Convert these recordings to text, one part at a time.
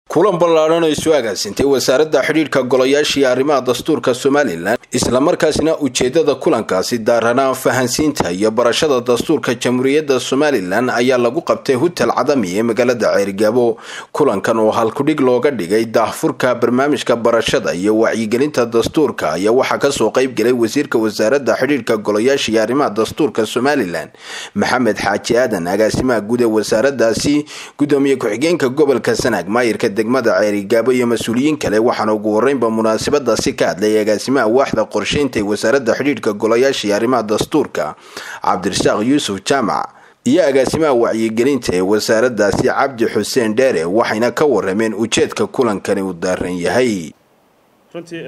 kulan ballaadhan oo isu agaasintay wasaaradda xidhiidhka golayaashii arrimaha dastuurka somalilan islamarkaasina ujeedada kulankaasi daaranaa fahansiinta iyo barashada dastuurka jamhuuriyadda somalilan ayaa lagu qabtay hutel cadami ee magaalada ceerigaabo kulankan oo halkudhig looga dhigay daahfurka barnaamijka barashada iyo wacyigelinta dastuurka ayaa waxaa kasoo qeyb galay wasiirka wasaaradda xidhiidhka golayaashii arrimaha dastuurka somalilan maxamed xaaji aadan agaasimaha guud ee wasaaradaasi gudoomiye ku-xigeenka gobolka sanaag maayirka degmada ceerigaabo iyo mas-uuliyiin kale waxaana ugu horeynba munaasabadaasi ka hadlay agaasimaha waaxda qorsheynta ee wasaaradda xidhiidhka golayaashii arrimaha dastuurka cabdirasaaq yuusuf jaamac iyo agaasimaha wacyigelinta ee wasaaradaasi cabdi xuseen dheere waxayna ka warameen ujeedka kulankani uu daaran yahay runtii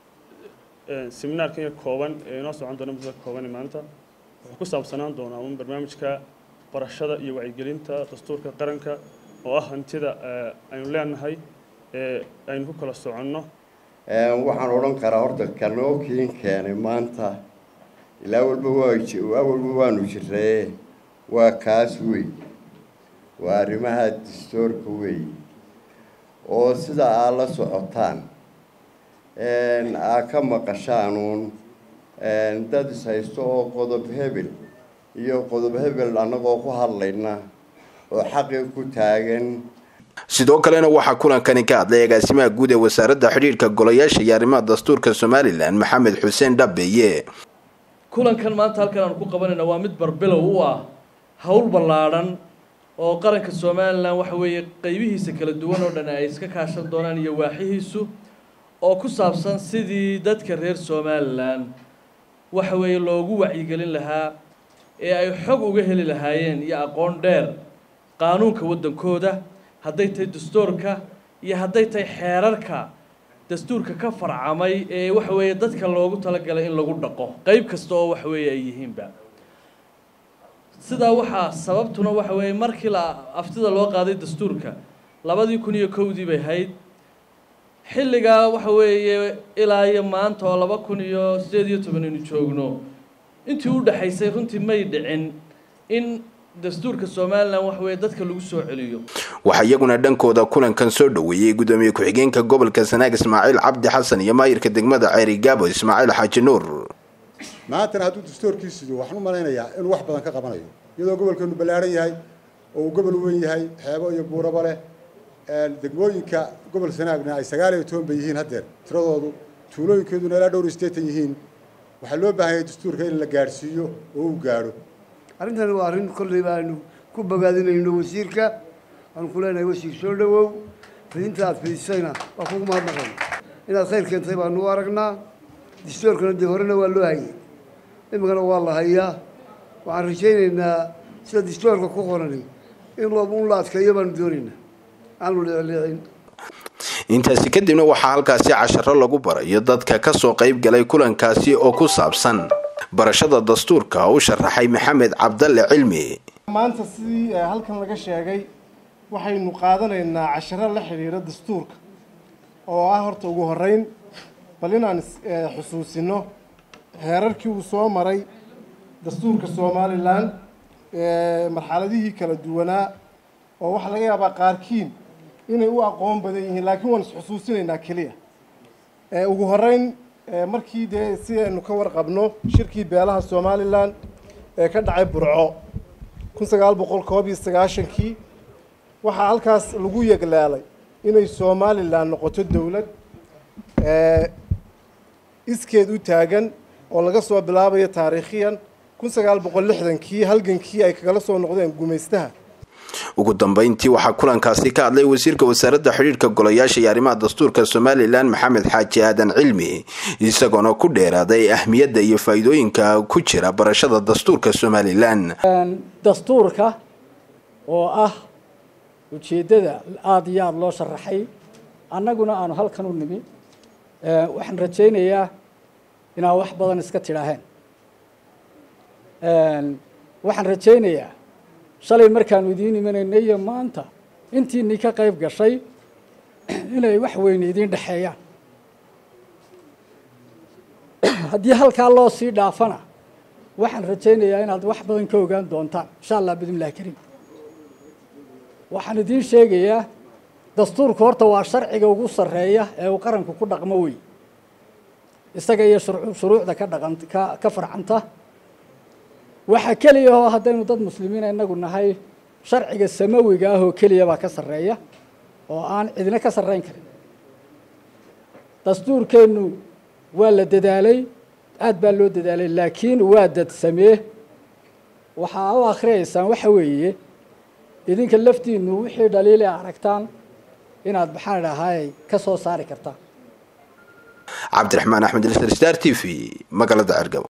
seminaarkan kooban ee inoo socon doona muddada kooban maanta wuxuu ku saabsanaan doonaa un barnaamijka barashada iyo wacyigelinta dastuurka qaranka oo ah hantida aynu leenahay ee aynu ku kala soconno waxaan odhan karaa horta kanoo kiin keenay maanta ilaa walba waa walba waanu jiree waa kaas wey waa arrimaha dastuurka wey oo sida aad la socotaan aad ka maqashaanuun dad is haysto oo qodob hebel iyo qodob hebel annagoo ku hadlayna oo xaqii ku taagan sidoo kalena waxaa kulankani ka hadlay agaasimaha guud ee wasaaradda xidhiidhka golayaasha iyo arrimaha dastuurka somalilan maxamed xuseen dhabeeye kulankan maanta halkan aanu ku qabanayna waa mid barbilow u ah howl ballaadhan oo qaranka somalilan waxa weeye qeybihiisa kala duwan oo dhan ay iska kaashan doonaan iyo waaxihiisu oo ku saabsan sidii dadka reer somalilan waxa weeye loogu wacyigelin lahaa ee ay xog uga heli lahaayeen iyo aqoon dheer qaanuunka waddankooda hadday tahay dastuurka iyo hadday tahay xeerarka dastuurka ka farcamay ee waxa weeye dadka loogu talagalay in lagu dhaqo qeyb kasta oo waxa weeye ay yihiinba sidaa waxaa sababtuna waxa weeye markii la aftida loo qaaday dastuurka labadii kun iyo kowdii bay ahayd xilligaa waxa weeye ilaa iyo maanta oo laba kun iyo sideed iyo toban aynu joogno intii u dhexaysay runtii may dhicin in dastuurka somalilan waxa weeye dadka lagu soo celiyo waxaa iyaguna dhankooda kulankan soo dhoweeyey gudoomiye ku-xigeenka gobolka sanaag ismaaciil cabdi xasan iyo maayirka degmada ceerigaabo ismaaciil xaaji nuur maantana hadduu dastuurkiisido waxaan u malaynayaa inuu wax badan ka qabanayo iyadoo gobolkeenu ballaaran yahay oo uu gobol weyn yahay xeebo iyo buuraba leh degmooyinka gobol sanaagna ay sagaal iyo toban bay yihiin haddeer tiradoodu tuulooyinkeeduna ilaa dhowr iyo siddeetan yihiin waxaa loo baahan yahay dastuurka in la gaadhsiiyo oo uu gaadho arrintani waa arrin kolley baanu ku bogaadinayno wasiirka waanu ku leenahay wasiir soo dhawow fidinta aad fidisayna waa kugu mahadnaqayna inaad khayr keentay baanu u aragnaa dastuurkana dee horena waa loo hayay imikana waa la hayaa waxaan rajaynaynaa sida dastuurka ku qorani in un la adkeeyo baanu doonaynaa aanu leecleecin intaasi kadibna waxaa halkaasi casharo lagu barayo dadka kasoo qeyb galay kulankaasi oo ku saabsan barashada dastuurka u sharaxay maxamed cabdalle cilmi maanta sidii halkan laga sheegay waxaynu qaadanaynaa casharo la xidhiira dastuurka oo ah horta ugu horeyn bal inaan xusuusino heerarkii uu soo maray dastuurka somalilan marxaladihii kala duwanaa oo waxaa laga yaabaa qaarkiin inay u aqoon badan yihiin laakiin waan isxusuusinaynaa keliya ugu horeyn markii dee si aynu ka warqabno shirkii beelaha somalilan ee ka dhacay burco kun sagaal boqol koob iyo sagaashankii waxaa halkaas lagu yeglaalay inay somalilan noqoto dowlad iskeed u taagan oo laga soo bilaabayo taariikhiyan kun sagaal boqol lixdankii halgankii ay kagala soo noqdeen gumaystaha ugu dambeyntii waxaa kulankaasi ka hadlay wasiirka wasaaradda xidhiidhka golayaasha iyo arrimaha dastuurka somalilan maxamed xaaji aadan cilmi isagoona ku dheeraaday ahmiyadda iyo faa'iidooyinka ku jira barashada dastuurka somalilan dastuurka oo ah ujeeddada aada iyo aada loo sharaxay annaguna aanu halkan u nimi waxaan rajaynayaa inaad wax badan iska tidhaaheen waxaan rajaynayaa shalay markaanu idiin imanaynay iyo maanta intiinii ka qayb gashay inay wax weyne idiin dhexeeyaan haddii halkaa loo sii dhaafana waxaan rajaynayaa inaad wax badan ka ogaan doontaan insha allah bidn illahi kariim waxaan idiin sheegayaa dastuurku horta waa sharciga ugu sarreeya ee uu qaranku ku dhaqmo wey isaga iyo shuruucda ka dhaqan ka ka farcanta waxaa keliya oo haddaynu dad muslimiina inagu nahay sharciga samawiga ah oo keliya baa ka sarreeya oo aan cidina ka sarreyn karin dastuurkeennu waa la dadaalay aad baa loo dadaalay laakiin waa dad samee waxaa u akhriyaysaan waxa weeye idinka laftiinu wixii dhaliili a aragtaan inaad maxaan idhahay ka soo saari kartaan cabdiraxmaan axmed ilsar star t v magaalada cergabo